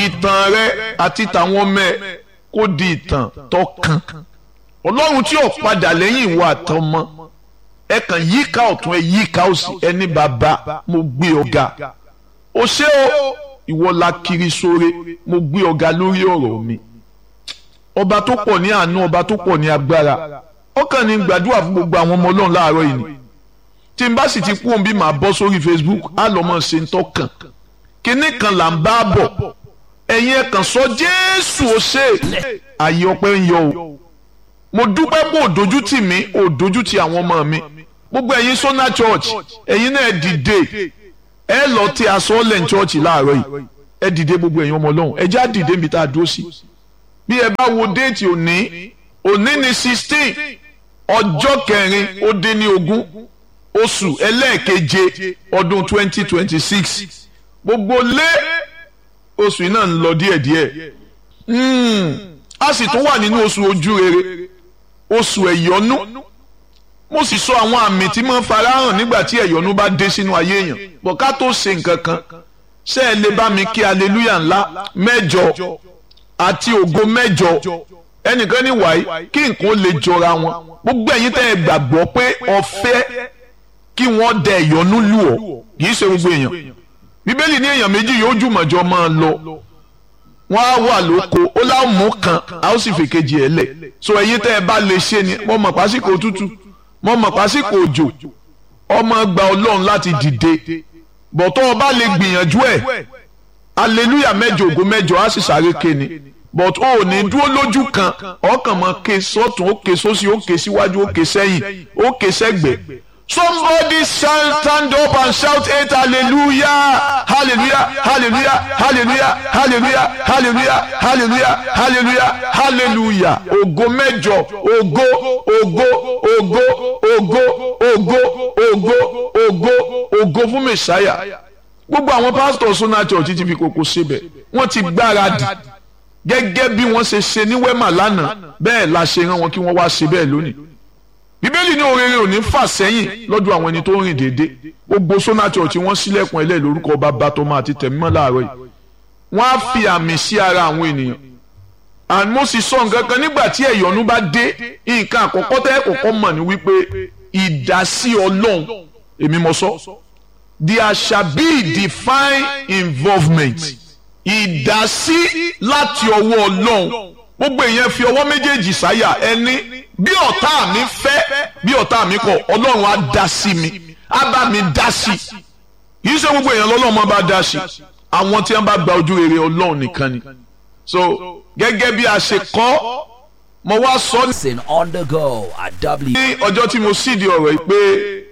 ìtàn rẹ àti tàwọn ọmọ ẹ kó di ìtàn tó kàn ọlọ́run tí ò padà lẹ́yìn ìwà àtọmọ ẹ kàn yíká ọ̀tún ẹ yíká òsì ẹni bàbá mo gbé ọ̀gá o ṣé o ìwọ la kiri sóre mo gbé ọ̀gá lórí ọ̀rọ̀ mi ọba tó pọ̀ ní àánú ọba tó pọ̀ ní agbára ọkàn ní gbàdúrà fún gbogbo àwọn ọmọ ọlọ́run láàárọ̀ yìí ni tí n bá sì ti kú òun bí màá bọ́ sórí Facebook á lọ́ mọ̀ ṣe ń tọ́kàn kinní kan là ń bá bọ̀ ẹ̀yin ẹ̀ kàn sọ Jésù ó ṣe àyè ọpẹ́ ń yọ o mo dúpẹ́ pé òdojú tì mí òdojú tì àwọn ọmọ mi gbogbo ẹ̀yin Sona Church ẹ̀yin náà dìde ẹ lọ tí aṣọ ọ̀lẹ̀ church láàárọ̀ yìí ẹ dìde gbogbo ẹ̀yin ọmọ ọlọ́run ẹ já dìde níbi tá a dúró sí bí ẹ bá wo déètì òní òní ni sixteen ọjọ́ kẹrin ó dín ní ogún oṣù ẹlẹ́ẹ̀keje ọdún twenty twenty six gbogbo lé oṣù yìí náà ń lọ díẹ̀díẹ̀ a sì tún wà nínú oṣù ojú rere oṣù ẹ̀yọ́nú mo sì sọ àwọn àmì tí máa ń farahàn nígbà tí ẹ̀yọ́nú bá dé sínú ayé èèyàn bọ̀ ká tó ṣe nǹkan kan ṣé ẹ lè bá mi kí aleluya ńlá mẹ́jọ àti ògo mẹ́jọ ẹnìkan ní wàyí kí nǹkan lè jọra wọn gbogbo ẹ̀yin tẹ́ ẹ gbàgbọ́ pé ọ̀fẹ́ kí wọ́n dẹ ìyọnú lù ọ́ kì í ṣe gbogbo èèyàn bíbélì ní èèyàn méjì yóò jùmọ̀jọ máa lọ wọ́n á wà lóko ó láwọn mú kan a ó sì fèkejì ẹ̀ lẹ̀ so ẹ̀yin tẹ́ ẹ bá lè ṣe ni mo mọ̀ pásíkò tútù mo mọ̀ pásíkò òjò ọmọ gba ọlọ́run láti dìde bọ̀tọ́ ọba lè gbìyànjú ẹ̀ aleluya mẹ́jọ ògo mẹ́jọ á sì sáré kéne but o ò ní dúró lójú kan ọkàn mọ ké sọ́tún ó ké sósì ó ké síwájú ó ké sẹ́yìn ó ké sẹ́gbẹ̀ somebody shall stand up and shout eight hallelujah hallelujah hallelujah hallelujah hallelujah hallelujah hallelujah hallelujah hallelujah ògo mẹ́jọ ògo ògo ògo ògo ògo ògo ògo ògo fún mẹsàáyà gbogbo àwọn pásítọ̀ Sona Church ti fi kókó síbẹ̀ wọ́n ti gbáradì gẹ́gẹ́ bí wọ́n ṣe ṣe ní wẹ́mà lánàá bẹ́ẹ̀ la ṣe rán wọn kí wọ́n wá ṣe bẹ́ẹ̀ lónìí. bíbélì ní orere ò ní fà sẹ́yìn lọ́dọ̀ àwọn ẹni tó ń rìn déédé gbogbo Sona Church wọ́n sílẹ̀kùn ẹlẹ́ lórúkọ bàbá tọmọ àti tẹ̀mímọ́ láàárọ̀ yìí wọ́n á fi àmì sí ara àwọn ènìyàn and mo sì sọ nǹkan kan nígbà tí ẹ̀yọ́nú bá dé nǹkan àkọ́kọ́ tẹ́ kọ́kọ́ mọ̀ ní wípé ìdásí ọlọ́run èmi mo sọ there shall be divine involvement ìdásí láti ọwọ́ ọlọ́run gbogbo èèyàn fi ọwọ́ méjèèjì sáyà ẹni bí ọ̀tá mi fẹ́ bí ọ̀tá mi kọ̀ ọlọ́run á dá sí mi á bá mi dá sí kìí ṣe gbogbo èèyàn lọ́lọ́run máa bá dá sí àwọn tí wọ́n bá gba ojú rere ọlọ́run nìkan ni so gẹ́gẹ́ bí a ṣe kọ́ mo wá sọ Listen on the go at W. ní ọjọ́ tí mo sì di ọ̀rọ̀ yìí pé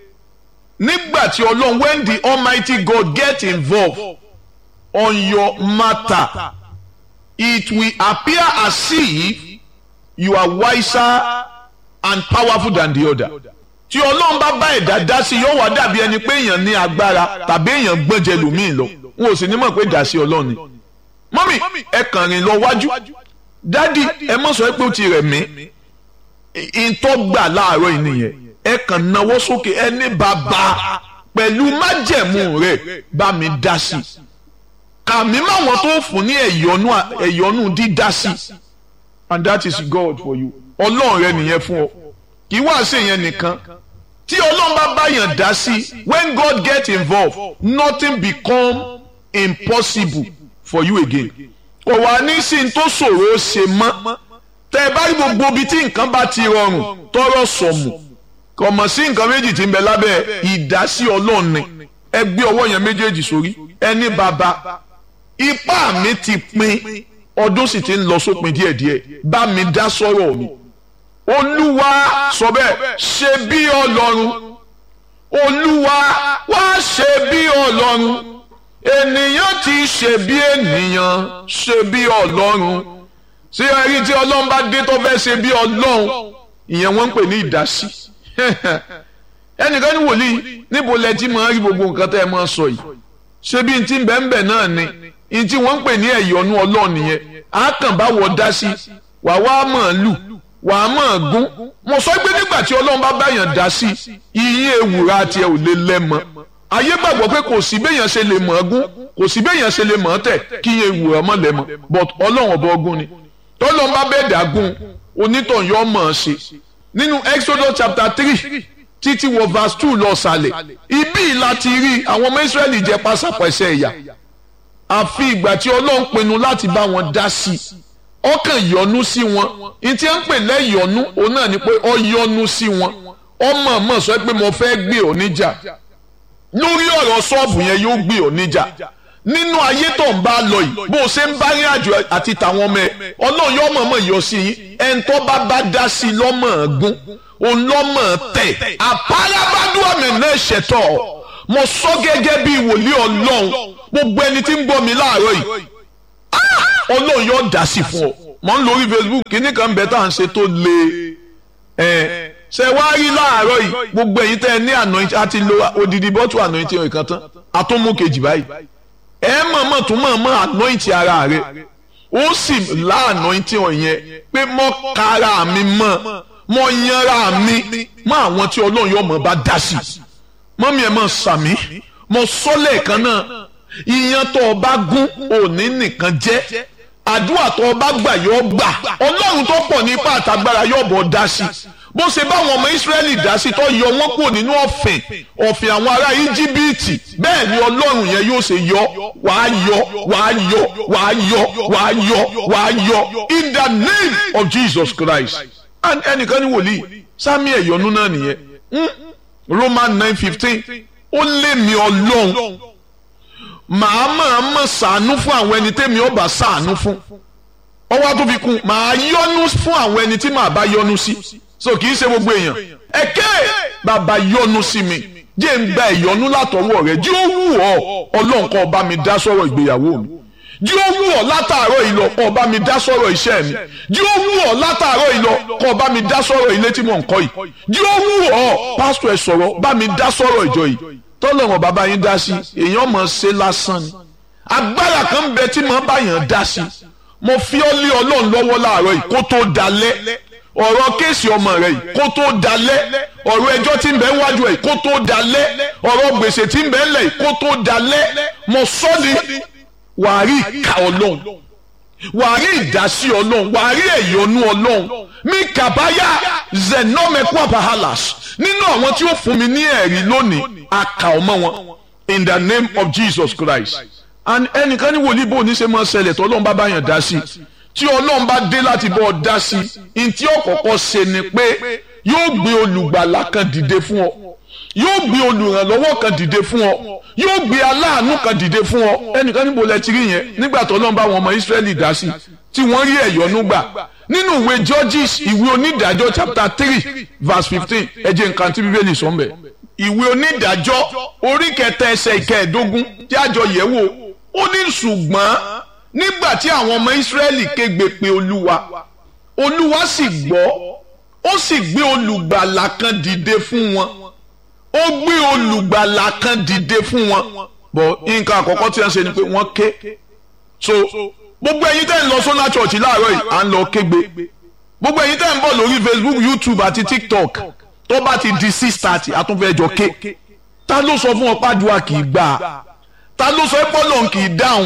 nígbà tí ọlọ́run when the almighty God get involved on your matter it will appear as if you are wiser and powerful than the other tí ọlọ́run bá bá ẹ̀dá dá sí yóò wá dàbí ẹni pé èèyàn ní agbára tàbí èèyàn gbọ́njẹ lòmíì lọ wọn ò sì ní mọ̀ pé dá sí ọlọ́run ni mọ́mì ẹ kàn rìn lọ wájú dádì ẹ mọ̀ sọ pé ó ti rẹ̀ mí ìtọ́gbà láàárọ̀ yìí nìyẹn ẹ kàn náwó sókè ẹ ní bàbá pẹ̀lú májẹ̀mú rẹ̀ bá mi dá sí i kàmí máwọn tó fún ní ẹ̀yọ́nú ẹ̀yọ́nú dídá sí and that is God for you ọlọ́run rẹ nìyẹn fún ọ kì í wá sí ìyẹn nìkan tí ọlọ́run bá báyàn dá sí when God get involved nothing become impossible for you again kò wá ní sí ní tó ṣòro ṣe mọ́ tẹ́ ẹ bá rí gbogbo ibi tí nǹkan bá ti rọrùn tọrọ sọ̀mù kò mọ̀ sí nǹkan méjì tí ń bẹ lábẹ́ ìdásí ọlọ́run ni ẹ gbé ọwọ́ yẹn méjèèjì sórí ẹni bàbá ipá mi ti pin ọdún sì ti ń lọ sópin díẹ̀díẹ̀ bá mi dá sọ̀rọ̀ mi olúwa sọ bẹ́ẹ̀ ṣe bí ọlọ́run olúwa wá ṣe bí ọlọ́run ènìyàn ti ṣe bí ènìyàn ṣe bí ọlọ́run ṣé ẹrí tí ọlọ́run bá dé tó fẹ́ ṣe bí ọlọ́run ìyẹn wọ́n ń pè ní ìdásí ẹnìkan ní wòlíì níbo lẹ ti máa rí gbogbo nǹkan tẹ́ ẹ máa sọ yìí ṣé bí n ti ń bẹ́ẹ̀ bẹ́ẹ̀ náà ni n tí wọ́n ń pè ní ẹ̀yọ́nú ọlọ́run nìyẹn á kàn bá wọ dá sí wà wá mọ̀ lù wà á mọ̀ gún mo sọ pé nígbà tí ọlọ́run bá báyàn dá sí iye ewùrà tiẹ̀ ò lè lẹ́mọ ayé gbàgbọ́ pé kò sí béèyàn ṣe lè mọ̀ ọ́ gún kò sí béèyàn ṣe lè mọ̀ ọ́ tẹ̀ kí yẹn wù ọ́ mọ̀ lẹ́mọ̀ but ọlọ́run ọba ọgún ni tọ́lọ́n bá bẹ́ẹ̀ dàgún onítàn yọ mọ̀ ọ́ ṣe nínú Exodus chapter three títí wọ verse two lọ sàlẹ̀ ibi láti rí àwọn ọmọ Israẹli jẹ pásápẹ́sẹ́ ẹ̀yà àfi ìgbà tí ọlọ́run pinnu láti bá wọn dá sí i ọkàn yọ́nú sí wọn ní tí wọ́n ń pè lẹ́yọ̀nú òun náà ni pé ọ yọ́nú sí wọn ọmọ ọmọ sọ pé mo fẹ́ gbé ọ níjà lórí ọ̀rọ̀ ṣọ́ọ̀bù yẹn yóò gbé ọ níjà nínú ayé tó ń bá lọ yìí bó o ṣe ń bá rí àjò àti tàwọn ọmọ ẹ ọlọ́run yóò mọ̀ mọ̀ yọ sí yín ẹni tó bá bá dá sí i lọ́mọ̀ gún òun lọ́mọ̀ tẹ̀ àpárabádùn àmì náà ṣẹ̀tọ̀ mo sọ gẹ́gẹ́ bí wòlíì ọlọ́run gbogbo ẹni tí ń gbọ́ mi láàárọ̀ yìí ọlọ́run yóò dá sí fún ọ mọ̀ ń lórí Facebook kíní kan bẹ́ẹ̀ tá à ń ṣe tó le ẹ̀ ṣe wá rí láàárọ̀ yìí gbogbo ẹ̀yin tẹ́ ẹ ní anointing àti lo odidi bọ́tù anointing ìkan tán àtúnmú kejì báyìí ẹ mọ̀ọ́mọ̀ tún mọ̀ọ́mọ̀ anointing ara rẹ ó sì lá anointing ọ̀yẹn pé mọ́ kára mi mọ́ mọ́ yanra mi mọ́ àwọn tí ọlọ́run yóò mọ̀ bá dá sí mọ́mí ẹ̀ mọ̀ sàmí mọ́ sọ́lẹ̀ kan náà ìyẹn tó o bá gún òní nìkan jẹ́ àdúrà tó o bá gbà yóò gbà ọlọ́run tó pọ̀ ní ipá àtàgbára yóò bọ̀ dá sí bó ṣe báwọn ọmọ Ísírẹ́lì dá sí tó yọ wọ́n kúrò nínú ọ̀fìn ọ̀fìn àwọn ará Íjíbítì bẹ́ẹ̀ ni ọlọ́run yẹn yóò ṣe yọ wàá yọ wàá yọ wàá yọ wàá yọ wàá yọ in the name of Jesus Christ and ẹnìkan ní wòlíì sami ẹ̀yọ́nú náà nìyẹn Roman nine fifteen ó lé mi ọlọ́run màá máa mọ̀ sàánú fún àwọn ẹni tẹ́mi ọba sàánú fún ọwọ́ tó fi kún màá yọ́nú fún àwọn ẹni tí màá bá yọ́nú sí so kì í ṣe gbogbo èèyàn ẹ̀kẹ́ bàbá yọ́nú sí mi jẹ́ ń gba ìyọ́nú látọwọ́ rẹ̀ jí ó wù ọ́ ọlọ́run kó bá mi dá sọ̀rọ̀ ìgbéyàwó mi jí ó wù ọ́ látàárọ̀ ìlọ kó bá mi dá sọ̀rọ̀ iṣẹ́ mi jí ó wù ọ́ látàárọ̀ ìlọ kó bá mi dá sọ̀rọ̀ ilé tí mò ń kọ́ yìí jí ó wù ọ́ pásítọ̀ ẹ̀ sọ̀rọ̀ bá mi dá sọ̀rọ̀ ìjọ yìí tọ́lọ́run bàbá yín dá sí èèyàn mọ̀ ṣe lásán ni agbára kan bẹ tí màá bá yàn dá sí mo fi ọ́ lé ọlọ́run lọ́wọ́ láàárọ̀ yìí kó tó dalẹ̀ ọ̀rọ̀ kéèsì ọmọ rẹ̀ yìí kó tó dalẹ̀ ọ̀rọ̀ ẹjọ́ tí ń bẹ wájú ẹ̀ kó tó dalẹ̀ ọ̀rọ̀ gbèsè tí ń bẹ ńlẹ̀ yìí kó tó dalẹ̀ mo sọ́ ni wàá rí ìka ọlọ́run wàá rí ìdásí ọlọ́run wàá rí ẹ̀yọ́nú ọlọ́run mi kàbáyà zenomekwa bahalas nínú àwọn tí ó fún mi ní ẹ̀rí lónìí àkà ọmọ wọn in the name of Jesus Christ and ẹnìkan ní wòlíì bò ní ṣe máa ṣẹlẹ̀ tó ọlọ́run bá bá yàn dá sí tí ọlọ́run bá dé láti bọ́ ọ dá sí i tí ọ̀kọ̀ọ̀kọ̀ ṣe ni pé yóò gbé olùgbàlà kan dìde fún ọ yóò gbé olùrànlọ́wọ́ kan dìde fún ọ yóò gbé aláàánú kan dìde fún ọ ẹnìkan níbo lẹ ti rí yẹn nígbà tó ọlọ́run bá wọn ọmọ Ísírẹ́lì dá sí tí wọ́n rí ẹ̀yọ́nú gbà nínú ìwé Judges ìwé onídàájọ́ chapter three verse fifteen ẹ jẹ́ nǹkan tí bíbélì sọ ń bẹ̀ ìwé onídàájọ́ orí kẹta ẹsẹ̀ ìkẹẹ̀dógún tí àjọ yẹ̀ wò ó ní ṣùgbọ́n nígbà tí àwọn ọmọ Ísírẹ́lì kégbe pé olúwa olúwa sì gbọ́ ó sì gbé olùgbàlà kan dìde fún wọn ó gbé olùgbàlà kan dìde fún wọn bọ̀ nǹkan àkọ́kọ́ tí wọ́n ṣe ni pé wọ́n ké so gbogbo ẹ̀yin tẹ́ ń lọ sọ́nà church láàárọ̀ yìí à ń lọ kégbe gbogbo ẹ̀yin tẹ́ ń bọ̀ lórí Facebook YouTube àti TikTok tó bá ti di six thirty àtúnfẹ́jọ ké ta ló sọ fún ọ pàdùà kì í gbà ta ló sọ pé Ọlọ́run kì í dáhùn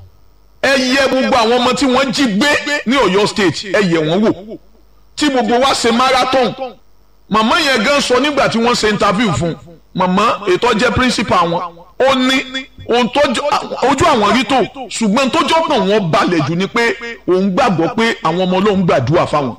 ẹ yẹ gbogbo àwọn ọmọ tí wọ́n jí gbé ní Ọ̀yọ́ state ẹ yẹ wọ́n wò tí gbogbo wa ṣe marathon màmá yẹn gan sọ nígbà tí wọ́n ṣe interview fún màmá ètò jẹ́ principal wọn ó ní ohun tó ojú àwọn rí tó ṣùgbọ́n tó jọ́pọ̀ wọn balẹ̀ jù ni pé òun gbàgbọ́ pé àwọn ọmọ Ọlọ́run gbàdúrà fáwọn.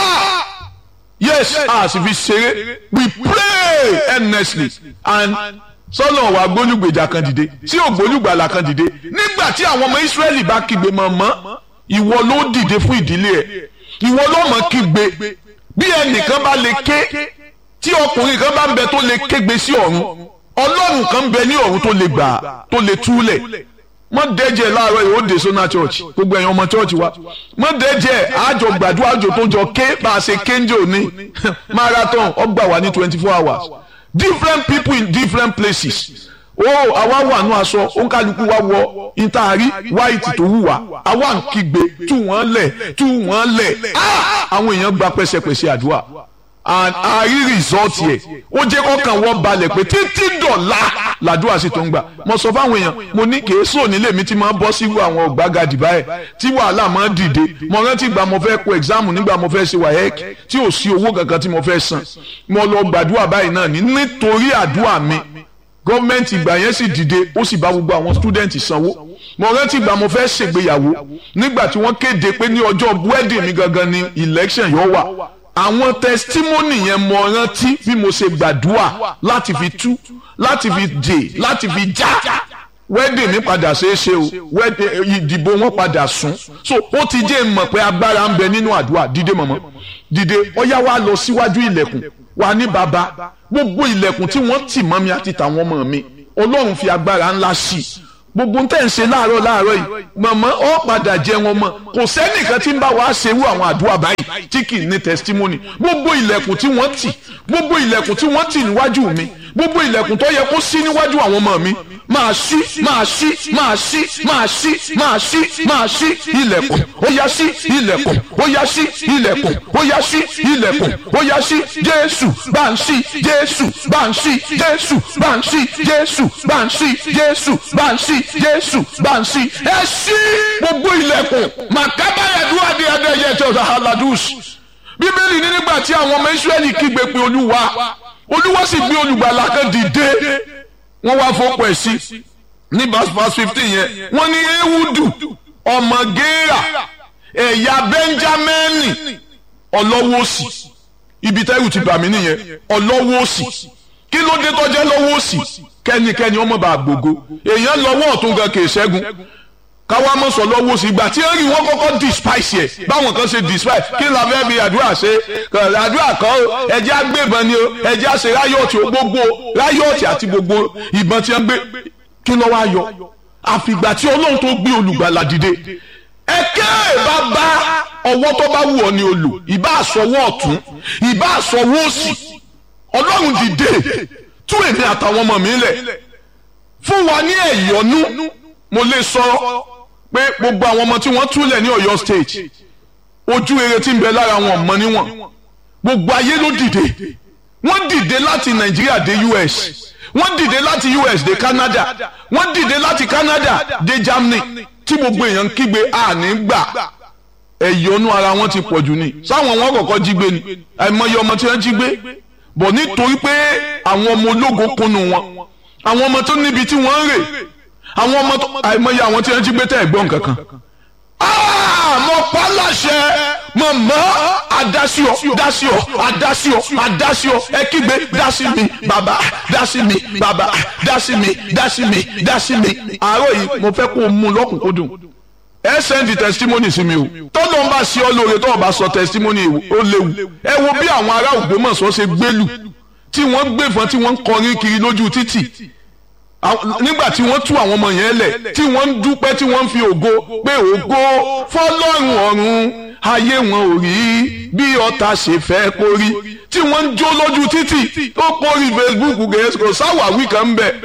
yes a sì fi ṣeré we pray earnestly and sọlọ wa gbólúgbèjà kan dìde tí ò gbólúgbàlà kan dìde nígbà tí àwọn ọmọ Ísírẹ́lì bá kígbe mọ̀mọ́ ìwọ ló dìde fún ìdílé ẹ̀ ìwọ ló mọ̀ kígbe bí ẹnìkan bá lè ké tí ọkùnrin kan bá ń bẹ tó lè kégbe sí ọ̀run ọlọ́run kan ń bẹ ní ọ̀run tó lè gbà tó lè túlẹ̀ mọ dẹjẹ láàárọ̀ yìí ó dé sọnà church gbogbo ẹ̀yin ọmọ church wa mọ dẹjẹ àjọ gbàdúrà àjọ tó jọ ké bá a ṣe kéńjẹ òní marathon ọgbà wà ní twenty four hours different people in different places ó àwa wà nù aṣọ òǹkàlùkù wa wọ ìtaari white tó wù wá àwa ń kígbe tú wọn lẹ̀ tú wọn lẹ̀ àwọn èèyàn gba pẹ́sẹpẹ́sẹ àdúrà and a rí rìsọ́ọ̀tì ẹ̀ ó jẹ́ kọ́kàn wọ́n balẹ̀ pé títí dọ̀la làdúrà sì tó ń gbà mo sọ fáwọn èèyàn mo ní kì í sọ nílé mi tí máa bọ́ sí àwọn ọ̀gbágadì báyìí tí wàhálà máa dìde mo rántí ìgbà mo fẹ́ kó exam nígbà mo fẹ́ ṣe WAEC tí ò sí owó kankan tí mo fẹ́ san mo lọ gbàdúrà báyìí náà ní nítorí àdúrà mi gọ́ọ̀mẹ̀ntì ìgbà yẹn sì dìde ó sì bá gbogbo àwọn stúdẹ̀ntì sanwó mo rántí ìgbà mo fẹ́ ṣègbéyàwó nígbà tí wọ́n kéde pé ní ọjọ́ wedding mi gangan ni election yóò wà àwọn testimony yẹn mo rántí bí mo ṣe gbàdúrà láti fi tú láti fi dè láti fi já wedding mi padà ṣeé ṣe o ìdìbò wọn padà sún so ó ti jẹ́ mọ̀ pé agbára ń bẹ nínú àdúrà dìde mọ̀mọ́ dìde ọ̀yá wa lọ síwájú ilẹ̀kùn wa ní baba gbogbo ilẹ̀kùn tí wọ́n tì mọ́ mi àti tàwọn ọmọ mi ọlọ́run fi agbára ńlá sí i gbogbo ń tẹ̀ ń ṣe láàárọ̀ láàárọ̀ yìí mọ̀mọ́ ọ padà jẹ wọn mọ̀ kò sẹ́nìkan tí ń bá wa ṣerú àwọn àdúrà báyìí tí kì í ní testimony gbogbo ilẹ̀kùn tí wọ́n tì gbogbo ilẹ̀kùn tí wọ́n tì níwájú mi gbogbo ilẹ̀kùn tó yẹ kó ṣí níwájú àwọn ọmọ mi máa ṣí máa ṣí máa ṣí máa ṣí máa ṣí máa ṣí ilẹ̀kùn ó yá ṣí ilẹ̀kùn ó yá ṣí ilẹ̀kùn ó yá ṣí ilẹ̀kùn ó yá ṣí jésù bá ń ṣí jésù bá ń ṣí jésù bá ń ṣí jésù bá ń ṣí jésù bá ń ṣí jésù bá ń ṣí ẹ ṣí gbogbo ilẹ̀kùn màkábáyàdúrà ní adéyẹ tó ṣe haladus bíbélì ní nígbà tí àwọn ọmọ israẹli kígbe pé olúwa olúwa sì gbé olùgbàlà kan dìde wọ́n wá fọ́pọ̀ ẹ̀ sí ní verse verse fifteen yẹn wọ́n ní ewudu ọmọ géèrà ẹ̀yà bẹ́ńjámẹ́nì ọlọ́wọ́ òsì ibi tẹ́rù ti bà mí nìyẹn ọlọ́wọ́ òsì kí ló dé tọ́jẹ́ lọ́wọ́ òsì kẹ́nikẹ́ni ọmọ bá gbogbo èèyàn lọ́wọ́ ọ̀tún gan kì í ṣẹ́gun káwá mọ̀ sọ lọ́wọ́ sí ìgbà tí ẹ̀rí wọn kọ́kọ́ despise yẹ báwọn kan ṣe despise kí la fẹ́ fi àdúrà ṣe àdúrà kan o ẹjẹ́ agbébọn ni o ẹjẹ́ àṣẹ ráyọ̀tì o gbogbo ráyọ̀tì àti gbogbo ìbọn tí wọ́n gbé kí ló wá yọ àfìgbà tí ọlọ́run tó gbé olùgbàlà dìde ẹ̀kẹ́ bá bá ọwọ́ tó bá wù ọ́ ni olù ìbá àsọwọ́ ọ̀tún ìbá àsọwọ́ òsì ọlọ́run dìde tú èmi àtàwọn ọmọ mi lẹ̀ fún wa ní ẹ̀yọ́nú mo lè sọ pé gbogbo àwọn ọmọ tí wọ́n túlẹ̀ ní Ọ̀yọ́ state ojú rere tí ń bẹ lára wọn mọ níwọ̀n gbogbo ayé ló dìde wọ́n dìde láti Nàìjíríà dé US wọ́n dìde láti US dé Canada wọ́n dìde láti Canada dé Germany tí gbogbo èèyàn ń kígbe àní gbà ẹ̀yọ́nú ara wọn ti pọ̀ jù ni sáwọn wọn kọ̀kọ́ jí gbé ni àìmọye ọmọ tí wọ́n jí gbé bọ̀ nítorí pé àwọn ọmọ ológo kunu wọn àwọn ọmọ tó níbi tí wọ́n ń rè àwọn ọmọ tó àìmọye àwọn tí wọ́n jí gbé tẹ́ ẹ̀gbọ́n kankan. mo pa láṣẹ mọ̀mọ́ adásíọ dásíọ adásíọ adásíọ ẹ kígbe dásí mi bàbá dásí mi bàbá dásí mi dásí mi dásí mi. àárọ̀ yìí mo fẹ́ kó o mú lọ́kùnkúndùn ẹ sẹ́ndì testimony sí mi o tọ́lọ́ ń bá sí ọ lóore tó o bá sọ testimony ó léwu ẹ wo bí àwọn ará Ògbómọ̀ṣọ́ ṣe gbélù tí wọ́n gbẹ̀fọ́n tí wọ́n ń kọrin kiri lójú títì nígbà tí wọ́n tú àwọn ọmọ yẹn lẹ̀ tí wọ́n ń dúpẹ́ tí wọ́n ń fi ògo pé ògo fọlọ́run ọ̀run ayé wọn ò rí bí ọ̀tá ṣe fẹ́ kó rí tí wọ́n ń jó lójú títì ó kórì Facebook gẹ̀ẹ́sì kò sáwàwí kan ń bẹ̀.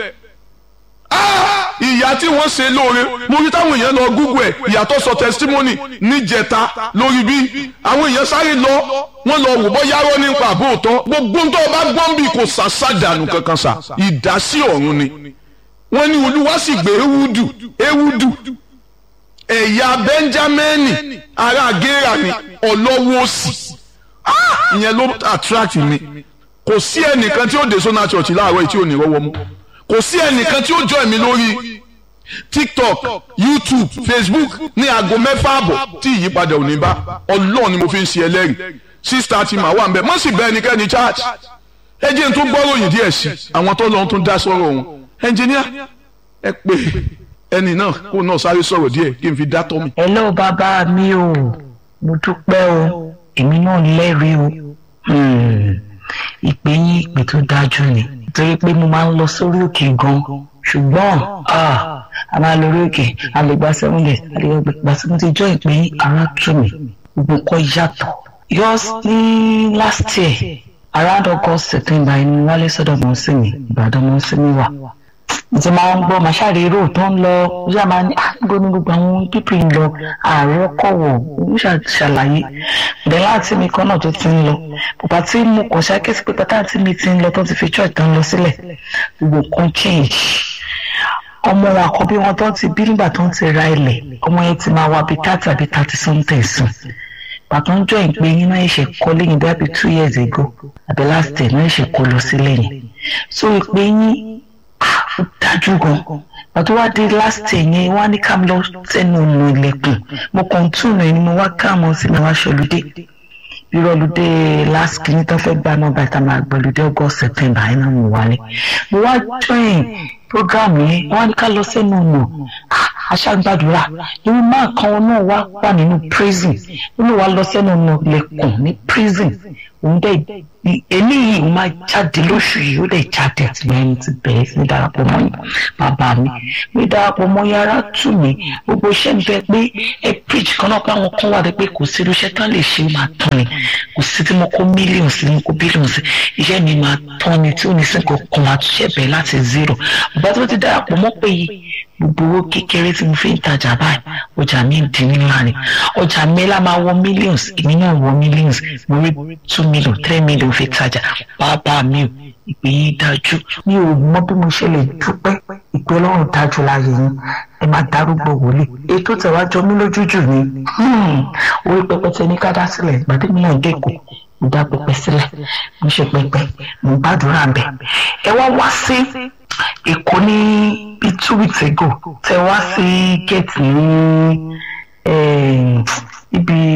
ìyá tí wọ́n ṣe lóore mo rí táwọn èèyàn lọ Google ẹ̀ ìyàtọ̀ sọ testimony níjẹta lórí bí àwọn èèyàn sáré lọ wọ́n lọ wò bọ́ yárọ́ nípa àbóòtọ́ gbogbo ń tọ́ bá gbọ́n bí kò sàṣàdànù kankan sà ìdásí ọ̀run ni wọ́n ní olúwa sì gbé ewúdù ewúdù ẹ̀yà bẹ́ńjámẹ́nì ará gẹ́rà ni ọlọ́wọ́ òsì ìyẹn ló attract mi kò sí ẹnìkan tí ó dé sọ́nà church láàárọ̀ yìí tí ò ní rọ́wọ́ mú kò sí ẹnìkan tí ó join mi lórí tiktok youtube facebook ní aago mẹ́fà àbọ̀ tí ìyípadà ò ní bá ọlọ́run ni mo fi ń ṣe ẹlẹ́rìí six thirty mà wà ń bẹ̀ mọ́ sì bẹ́ẹ̀ ẹnikẹ́ni church ẹ jẹ́ n tó gbọ́ròyìn díẹ̀ sí àwọn tó lọ́n tó dá sọ́rọ̀ wọn ẹnjìníà ẹ pé ẹni náà kó náà sáré sọ̀rọ̀ díẹ̀ kí n fi dá tọ́ mi. hello bàbá mi o mo dúpẹ́ o èmi náà lẹ́rìí o ìpè yín ìpè tó dájú ni nítorí pé mo máa ń lọ sórí òkè gan ṣùgbọ́n a máa lórí òkè a lè gba seven days a lè gba seven days jọ ìpè yín ara tù mí gbogbo nǹkan yàtọ̀ yours ní last year around August September ẹni wálé sọ́dọ̀ mọ́ sí mi Ìbàdàn mọ́ sí mi wà mo ti máa ń gbọ́ màá ṣàrí èrò tó ń lọ mo ṣáà máa ní àgbo ní gbogbo àwọn pípì ń lọ ààrẹ ọkọ̀ wọ̀ mo ṣàlàyé bẹ́ẹ̀ láti mi kan náà tó ti ń lọ bàbá tí mo kàn ṣàkíyèsí pé pátá tí mi ti ń lọ tó ti fi church tó ń lọ sílẹ̀ gbogbo kan change ọmọ wọn àkọ́bí wọn tó ti bí nígbà tó ń ti ra ilẹ̀ ọmọ yẹn ti máa wá bíi thirty àbí thirty something sùn bàtà ń jọ ìpè yín náà ṣe kọ́ lẹ́yìn bí àbí two years ago àbí last year náà ṣe kọ́ lọ sí lẹ́yìn so ìpè yín ó dájú gan bàtà wá dé last year yẹn wá ní ká lọ sẹ́nu ọ̀nà ilẹ̀kùn mo kàn tún náà ni mo wá káàmọ́ sí mi wá ṣọlùdé irọ́lùdé last kìíní tó fẹ́ gbà náà bàtà máa gbọ́lùdé august september yẹn náà mo wálé mo wá join program yẹn wọn ní ká lọ sẹ́nu ọ̀nà aṣágbàdúrà irú máa kan náà wá wà nínú prison nínú wa lọ sẹ́nu ọ̀nà lẹ́kùn ní prison òun dẹ̀ eléyìí òun máa jáde lóṣù yìí ó dẹ̀ jáde àtìlẹ́yìn ti bẹ̀rẹ̀ sí ní darapọ̀ mọ́ yín bàbá mi mi darapọ̀ mọ́ yín ara tù mí gbogbo iṣẹ́ ń bẹ pé ẹ preach kan náà pé àwọn kan wà pé kò sí irúṣẹ́ tán lè ṣe máa tán ni kò sí tí mo kó mílíọ̀nù sí mo kó bílíọ̀nù sí iṣẹ́ mi máa tán ni tí ò ní sí nǹkan kan máa túnṣe bẹ̀rẹ̀ láti zero bàbá tó ti darapọ̀ mọ́ pé yìí gbogbo owó kékeré tí mo fi ń tajà báyìí ọjà mi ń di ńlá ni ọjà mi lá máa wọ millions èmi náà wọ millions mo rí two million three million fi tajà bàbá mi ò ìpè yín dájú mi ò mọ bí mo ṣe lè dúpẹ́ ìpè ọlọ́run dájú láàyè yín ẹ máa darúgbó wòlé ètò tẹ̀wájọ mi lójújù ni orí pẹpẹtẹ ní ká dá sílẹ̀ ìgbàdí mi náà dẹ́kọ̀ mo dá pẹpẹ sílẹ̀ mo ṣe pẹpẹ mo gbàdúrà bẹ̀ ẹ wá wá sí èkó ní bíi two weeks ago tẹ wá sí gate ní ibi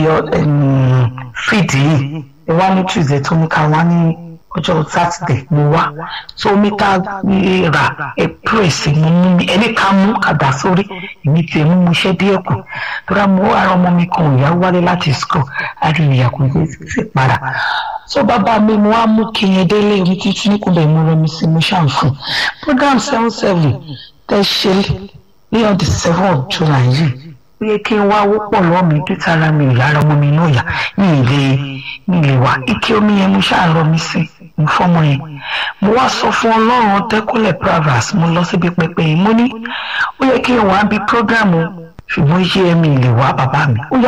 fídì yìí ẹ wá ní tuesday tó ní ká wá ní ọjọ́ sátidé mo wá so omi tá a rà ẹ pírèsì mo mú mi ẹni ká mú àdá sórí èmi tiẹ̀ mú mu iṣẹ́ díẹ̀ kù tóra mo ara ọmọ mi kan ìyá wálé láti school àríyá kò ní sí padà so bàbá mi mo wá mú kí yẹn délé omi títí ní kúndà ìmú rẹ mi sí mo ṣàǹfù program seven seven tẹ ṣe ní on the seven of july yìí ó yẹ kí n wá wọ́pọ̀ lọ́wọ́ mi bí tara mi ìyára ọmọ mi náà yá ní ilé ní ilé wa ike omi yẹn mo ṣáà rọ mi sí mo fọmọ yẹn mo wá sọ fún ọlọ́run tẹ́kọ̀lẹ̀ pravas mo lọ síbi pẹpẹ yìí mo ní ó yẹ kí n wá bí programu ṣùgbọ́n iṣẹ́ ẹ̀mí ilé wa bàbá mi ó yá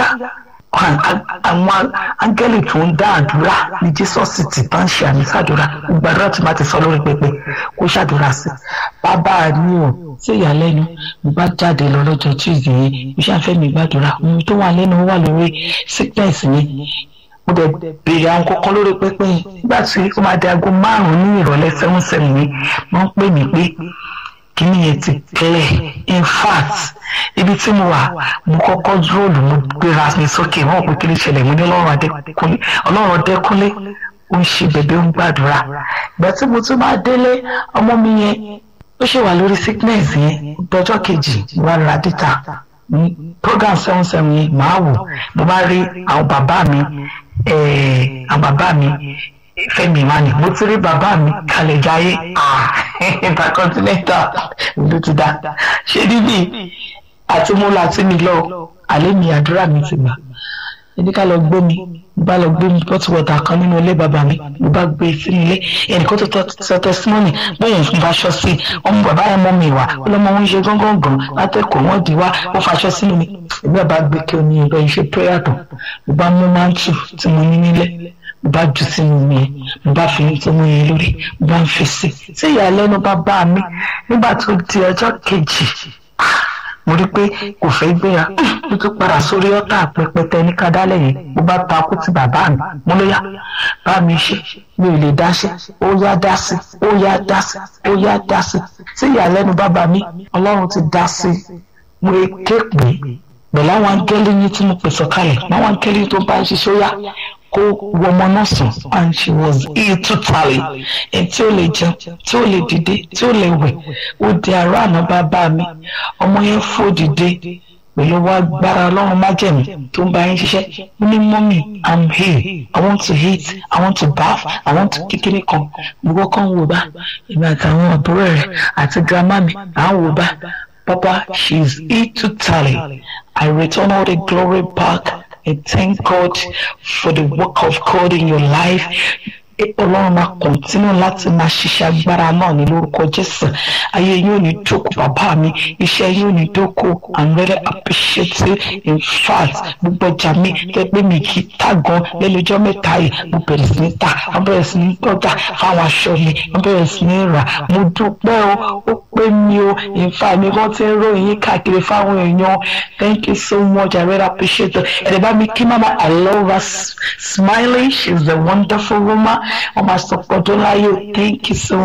àwọn áńgẹ́lì tó ń dá àdúrà ní jesus ti bá ń ṣe àmì sàdúrà gbàdúrà tí máa ti sọ lórí pẹpẹ kó ṣàdúrà sí bàbá mi ò sí ìyàlẹ́nu mo bá jáde lọ lọ́jọ́ tuesday yẹn mo ṣàfẹ́ mi gbàdúrà ohun tó wà lẹ́nu wà lórí sickness mi mo dẹ̀ béèrè àwọn kankan lórí pẹpẹ yẹn nígbà tí ó máa di aago márùn-ún ní ìrọ̀lẹ́ seven seven yẹn wọ́n ń pè mí pé kíní yẹn ti clear in fact ibi tí mo wà mo kọ́kọ́ dúró mo gbéra mi sókè wọ́n pé kí ni ìṣẹ̀lẹ̀ mo ní ọlọ́run adékúnlé ọlọ́run adékúnlé ó ń ṣe bẹ̀bẹ̀ ó ń gbàdúrà ìgbà tí mo tún máa délé ọmọ mi yẹn ó ṣe wà lórí sickness yẹn dọjọ́ kejì wà ra dìtà program seven seven yẹn màá wò mo bá rí àwọn bàbá mi àwọn bàbá mi fẹmi mani mo ti rí bàbá mi kalẹ̀ jayé intercontinental ló ti dá ṣé níbí àti mo là tí mi lọ àlẹ́ mi àdúrà mi ti gbà ẹni ká lọ gbé mi mo bá lọ gbé mi pọ́tù wọ̀tà kan nínú ilé bàbá mi mo bá gbé sínú ilé ẹnìkan tó sọ tẹsímọ́nì bóyá ń faṣọ sí i ọmọ bàbá yẹn mọ́ mi wá ó lọ́mọ wọn ṣe gángan gan látẹ̀kọ̀ wọ́n di wá ó faṣọ sínú mi èmi àbá gbé kí omi ìbọn ìṣe prayer tán mo bá mú máńtù tí mo ní nílẹ̀ mo bá jù sínú mi yẹn mo bá fi tó mú yẹn lórí mo bá ń fi sí tí ìyàlẹ́nu bá bá mi nígbà tó di ọjọ́ kejì mo rí i pé kò fẹ́ gbéra mo tún padà sórí ọ́tà pẹpẹtẹ ní kádálẹ̀ yẹn mo bá takú ti bàbá mi mo ló yá bá mi ṣe mi ò lè dá ṣe ó yá dá sí ó yá dá sí ó yá dá sí tí ìyàlẹ́nu bàbá mi ọlọ́run ti dá sí mo ké pè pẹ̀lú àwọn angẹ́lì yín tí mo pèsè kalẹ̀ àwọn angẹ́lì tó bá ń ṣiṣẹ́ ó yá kó wọmọ náà sùn and she was ill totally ẹ tí ó lè jẹun tí ó lè dìde tí ó lè wẹ̀ ó di àárọ̀ àná bàbá mi ọmọ yẹn fò dìde pẹ̀lú wa gbára ọlọ́run májẹ̀mú tó ń bá yín ṣiṣẹ́ ó ní mọ́mì i'm here i want to eat i want to bath i want to kékeré kan gbogbo kan wò bá èmi àtàwọn àbúrò rẹ̀ àti grandma mi à ń wò bá papa she is ill totally i return all the glory back. I thank God for the work of God in your life. ọlọ́run máa kọ̀ntínú láti máa ṣiṣẹ́ agbára náà ní lórúkọ jésù ayé yóò ní dóko bàbá mi iṣẹ́ yóò ní dóko i'm very appreciative in fact gbogbo ọjà mi tẹ́gbẹ́ mi kì í tà gan lẹ́nu ọjọ́ mẹ́ta yìí mo bẹ̀rẹ̀ sí ní tà mo bẹ̀rẹ̀ sí ní gbọ́dà fáwọn aṣọ mi mo bẹ̀rẹ̀ sí ní rà mo dúpẹ́ o ó pé mi o in fact mi kàn ti ń ròyìn yín káàkiri fáwọn èèyàn thank you so much i really appreciate it ẹ̀rẹ̀ bá mi kí mama i love her smiling she is a wonderful woman ọmọ àsọpọ̀ tó láyé thank you so